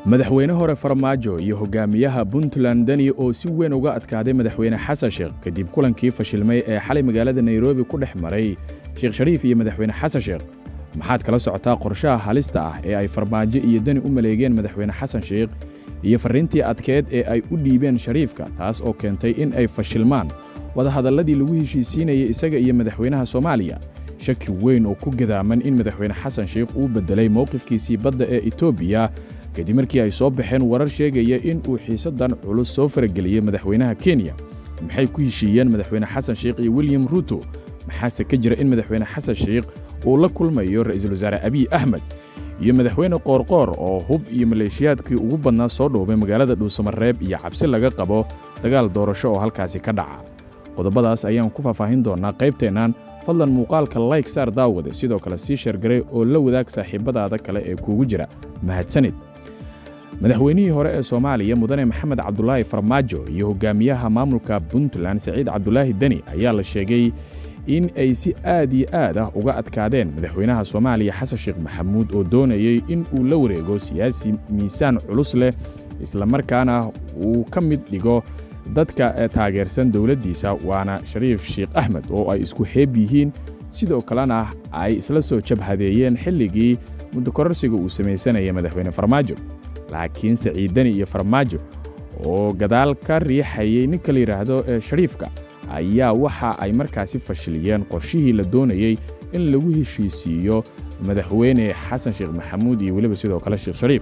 madaxweyne hore farmaajo iyo hogaamiyaha puntland deni oo si weyn uga adkaaday madaxweyne xasan sheekh kadib kulankii fashilmay ee xalay magaalada nairobi ku dhex maray sheekh shariif iyo madaxweyne xasan sheekh maxaad kala socotaa qorshaha halista ah ee ay farmaajo iyo deni u maleegeen madaxweyne xasan sheekh iyo farriintii adkeed ee ay u dhiibeen shariifka taas oo keentay in ay fashilmaan wadahadalladii lagu heshiisiinayay isaga iyo madaxweynaha soomaaliya shaki weyn oo ku gadaaman in madaxweyne xasan sheekh uu beddelay mowqifkiisii badda ee etoobiya kadib markii ay soo baxeen warar sheegaya in uu xiisaddan culus soo farageliyey madaxweynaha kenya maxay ku heshiiyeen madaxweyne xasan sheekh iyo william ruuto maxaase ka jira in madaxweyne xasan sheekh uu la kulmayo ra'iisul wasaare abiy axmed iyo madaxweyne qoorqoor oo hub iyo maleeshiyaadkii ugu badnaa soo dhoobay magaalada dhuusamareeb iyo cabsi laga qabo dagaal doorasho oo halkaasi ka dhaca qodobadaas ayaan ku faahfaahin doonnaa qaybteennan fadlan muuqaalka layk saar daawade sidoo kale sii sheergaray oo la wadaag saaxiibbadaada kale ee kuugu jira mahadsanid madaxweynihii hore ee soomaaliya mudane maxamed cabdulaahi farmaajo iyo hogaamiyaha maamulka puntland saciid cabdulaahi deni ayaa la sheegay in ay si aad iyo aad ah uga adkaadeen madaxweynaha soomaaliya xasan sheekh maxamuud oo doonayey in uu la wareego siyaasi miisaan culus leh islamarkaana uu ka mid dhigo dadka taageersan dowladdiisa waana shariif sheekh axmed oo ay isku heeb yihiin sidoo kalena ay isla soo jabhadeeyeen xilligii muddokororsiga uu samaysanaya madaxweyne farmaajo laakiin saciiddani iyo farmaajo oo gadaal ka riixayay ninka la yidhaahdo ee shariifka ayaa waxa ay markaasi fashiliyeen qorshihii la doonayey in lagu heshiisiiyo madaxweyne xasan sheekh maxamuud iyo weliba sidoo kale sheekh shariif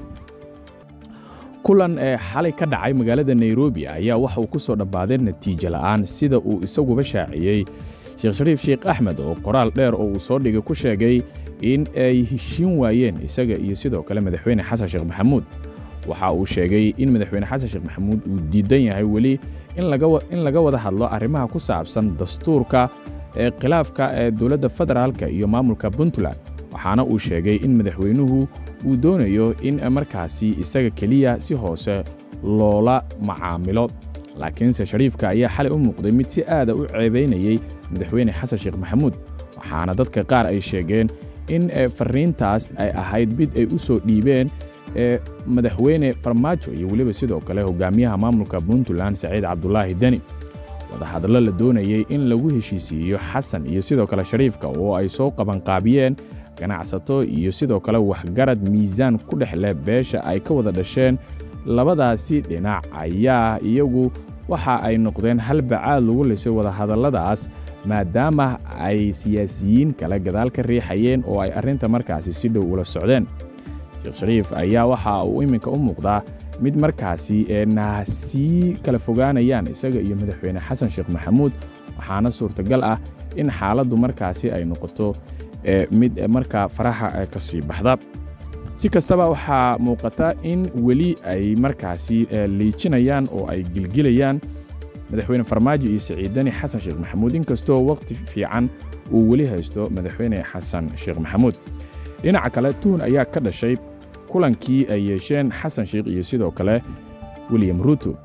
kulan ee xalay ka dhacay magaalada nairobi ayaa waxa uu ku soo dhammaaday natiijo la'aan sida uu isaguba shaaciyey sheekh shariif sheekh axmed oo qoraal dheer oo uu soo dhigay ku sheegay in ay heshiin waayeen isaga iyo sidoo kale madaxweyne xasan sheekh maxamuud waxa uu sheegay in madaxweyne xasan sheekh maxamuud uu diidan yahay weli in laga wada hadlo arrimaha ku saabsan dastuurka ee khilaafka ee dowladda federaalka iyo maamulka puntland waxaana uu sheegay in madaxweynuhu uu doonayo in markaasi isaga keliya si hoose loola macaamilo laakiinse shariifka ayaa xalay u muuqday mid si aada u ceebaynayey madaxweyne xasan sheekh maxamuud waxaana dadka qaar ay sheegeen in farriintaas ay ahayd mid ay u soo dhiibeen ee madaxweyne farmaajo iyo weliba sidoo kale hogaamiyaha maamulka puntland saciid cabdulaahi deni wadahadallo la doonayey in lagu heshiisiiyo xasan iyo sidoo kale shariifka oo ay soo qabanqaabiyeen ganacsato iyo sidoo kale waxgarad miisaan ku dhex leh beesha ay ka wada dhasheen labadaasi dhinac ayaa iyagu waxa ay noqdeen hal bacaad lagu lisay wadahadalladaas maadaama ay siyaasiyiin kale gadaal ka riixayeen oo ay arrinta markaasi si dhow ula socdeen sheekh shariif ayaa waxa uu iminka u muuqdaa mid markaasi eena sii kala fogaanayaan isaga iyo madaxweyne xasan sheekh maxamuud waxaana suurtagal ah in xaaladdu markaasi ay noqoto mid markaa faraha ka sii baxda si kastaba waxaa muuqata in weli ay markaasi liijinayaan oo ay gilgilayaan madaxweyne farmaajo iyo saciiddani xasan sheekh maxamuud inkastoo wakhti fiican uu weli haysto madaxweyne xasan sheekh maxamuud dhinaca kale tuhun ayaa ka dhashay kulankii ay yeesheen xasan sheekh iyo sidoo kale william ruuto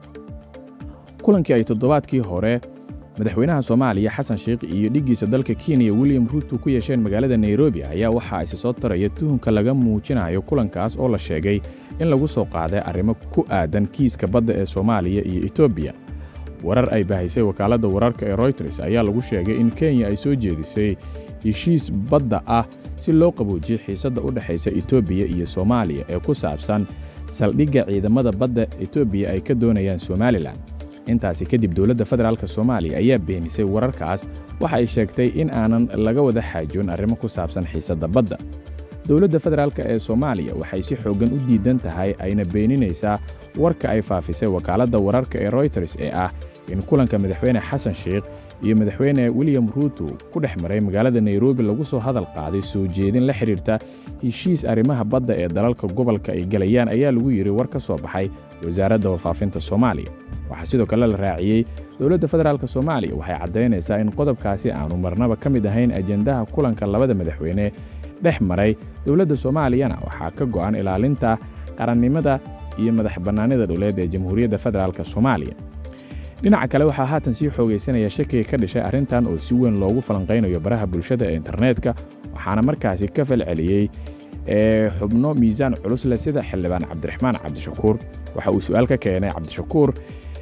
kulankii ay toddobaadkii hore madaxweynaha soomaaliya xasan sheekh iyo dhiggiisa dalka kenya william ruuto ku yeesheen magaalada nairobi ayaa waxa isi soo taraya tuhunka laga muujinayo kulankaas oo la sheegay in lagu soo qaaday arrimo ku aadan kiiska badda ee soomaaliya iyo etoobiya warar ay bahaysay wakaaladda wararka ee royters ayaa lagu sheegay in kenya ay soo jeedisay heshiis badda ah si loo qaboojiyey xiisadda u dhexaysa etoobiya iyo soomaaliya ee ku saabsan saldhigga ciidamada badda etoobiya ay ka doonayaan somalilan intaasi kadib dowladda federaalk soomaaliya ayaa beenisay wararkaas waxa ay sheegtay in aanan laga wada xaajoon arrimo ku saabsan xiisadda badda dowladda federaalk ee soomaaliya waxay si xooggan u diidan tahay ayna beeninaysaa warka ay faafisay wakaaladda wararka ee royters ee ah in kulanka madaxweyne xasan sheekh iyo madaxweyne william ruuto ku dhex maray magaalada nairobi lagu soo hadal qaaday soo jeedin la xidhiirta heshiis arrimaha badda ee dalalka gobolka ay gelayaan ayaa lagu yidhi war ka soo baxay wasaaradda warfaafinta soomaaliya waxaa sidoo kale la raaciyey dowladda federaalk soomaaliya waxay caddaynaysaa in qodobkaasi aanu marnaba ka mid ahayn ajendaha kulanka labada madaxweyne dhex maray dowladda soomaaliyana waxaa ka go'an ilaalinta qarannimada iyo madax bannaanida dhuleed ee jamhuuriyadda federaalk soomaaliya dhinaca kale waxaa haatan sii xoogaysanaya shakiga ka dhashay arrintan oo si weyn loogu falanqaynayo baraha bulshada ee internetka waxaana markaasi ka falceliyey xubno miisaan culus leh sida xildhibaan cabdiraxmaan cabdishakuur waxa uu su'aal ka keenay cabdishakuur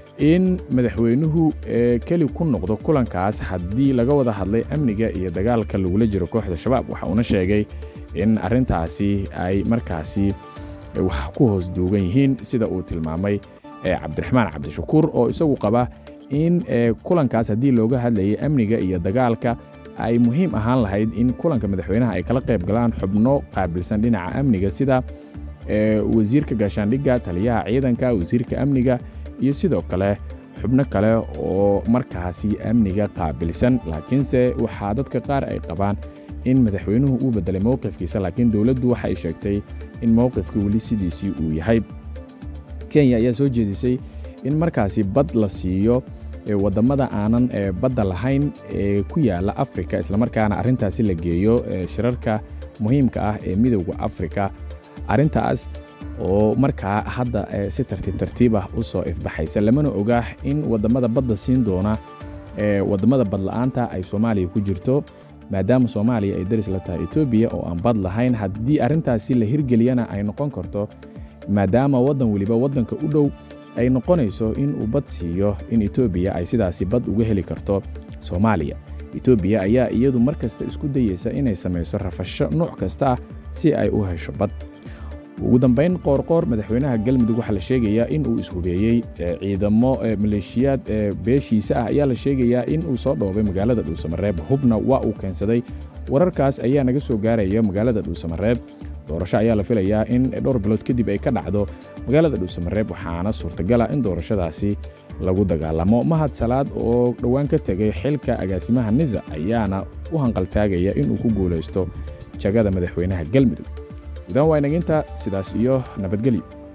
in madaxweynuhu keli ku noqdo kulankaas haddii laga wada hadlay amniga iyo dagaalka lagula jiro kooxda shabaab waxa uuna sheegay in arrintaasi ay markaasi wax ku hoos duugan yihiin sida uu tilmaamay cabdiraxmaan cabdishakuur oo isagu qaba in kulankaas haddii looga hadlayay amniga iyo dagaalka ay muhiim ahaan lahayd in kulanka madaxweynaha ay kala qayb galaan xubno qaabilsan dhinaca amniga sida wasiirka gaashaandhigga taliyaha ciidanka wasiirka amniga iyo sidoo kale xubno kale oo markaasi amniga qaabilsan laakiinse waxaa dadka qaar ay qabaan in madaxweynuhu uu beddelay mowqifkiisa laakiin dowladdu waxa ay sheegtay in mowqifka weli sidiisii uu yahay kenya ayaa soo jeedisay in markaasi bad la siiyo waddamada aanan badda lahayn ee ku yaala afrika islamarkaana arrintaasi la geeyo shirarka muhiimka ah ee midowda afrika arrintaas oo markaa hadda si tartiib tartiib ah u soo ifbaxaysa lamana ogaa in waddamada badda siin doona waddamada badla'aanta ay soomaaliya ku jirto maadaama soomaaliya ay daris la tahay etoobiya oo aan bad lahayn haddii arrintaasi la hirgeliyana ay noqon karto maadaama waddan weliba waddanka u dhow ay noqonayso in uu bad siiyo in etoobiya ay sidaasi bad uga heli karto soomaaliya etoobiya ayaa iyadu mar kasta isku dayeysa inay samayso rafasho nooc kasta ah si ay u hesho bad ugu dambayn qoorqoor madaxweynaha galmudug waxaa la sheegayaa in uu ishubeeyey ciidamo maleeshiyaad beeshiisa ah ayaa la sheegayaa in uu soo dhoobay magaalada dhuusamareeb hubna waa uu keensaday wararkaas ayaa naga soo gaaraya magaalada dhuusamareeb doorasho ayaa la filayaa in dhowr bilood kadib ay ka dhacdo magaalada dhuusamareeb waxaana suurtagala in doorashadaasi lagu dagaalamo mahad salaad oo dhowaan ka tegay xilka agaasimaha nisa ayaana u hanqaltaagaya inuu ku guulaysto jagada madaxweynaha galmudug gudan waa inaginta sidaas iyo nabadgelyo